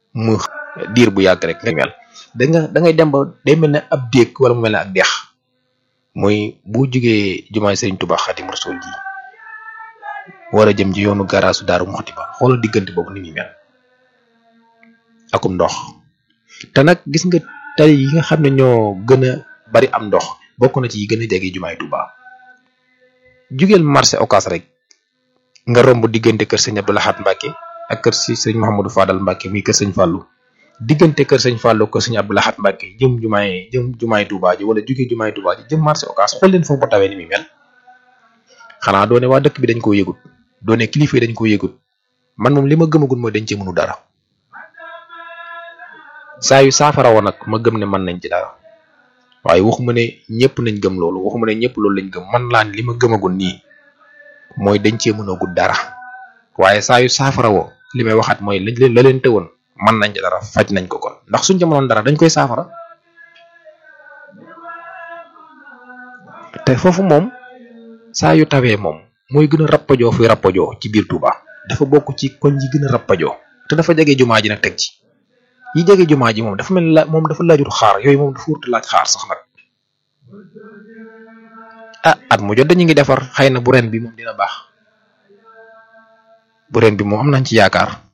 mu diir bu yàgg rek nga mel da nga da ngay dem ba day mel ne ab déeg wala mu mel ne ak dex muy bu jugee jumaay Sëriñ Tuubaa Xaadimu Rasuul ji war a jëm ci yoonu garaasu Daaru Muxti ba xoolal diggante boobu ni muy mel akum ndox te nag gis nga tali yi nga xam ne ñoo gën a bari am ndox bokk na ci yi gën a jege jumaay Tuubaa jugeel marché Ocass rek nga romb diggante kër sëñ Abdou Lahad Mbacke ak kër si sëñ Mouhamadou Fadal Mbacke muy kër sëñ Fallou diggante kër sëñ Fallou kër sëñ Abdou Lahad Mbacke jëm jumaay jëm jumaay Touba ji wala jugee jumaay Touba ji jëm marché Ocass xool leen foofu ba tawee ni muy mel xanaa doone waa dëkk bi dañ koo yëgut doone kilifa yi dañ koo yëgut man moom li ma gëmagul mooy dañ cee mënu dara saa yu saafara woon nag ma gëm ne mën nañ ci dara waaye waxuma ne ñëpp nañ gëm loolu waxuma ne ñëpp loolu lañ gëm man laan li ma gëmagul nii mooy dañ cee mënagul dara waaye saa yu saafara woo li may waxaat mooy lañ leen la leen tëwoon mën nañ ci dara faj nañ ko kon ndax suñ ca mënoon dara dañ koy saafara te foofu moom saa yu tawee moom mooy gën a rappajoo fuy rappajoo ci biir Touba dafa bokk ci koñ yi gën a rappajoo te dafa jege jumaa ji nag teg ci yi jege jumaa ji moom dafa mel la moom dafa laajut xaar yooyu moom dafa wurtu laaj xaar sax nag ah at mu jot dañu ngi defar xëy na bu ren bi moom dina baax bu ren bi moom am nañ ci yaakaar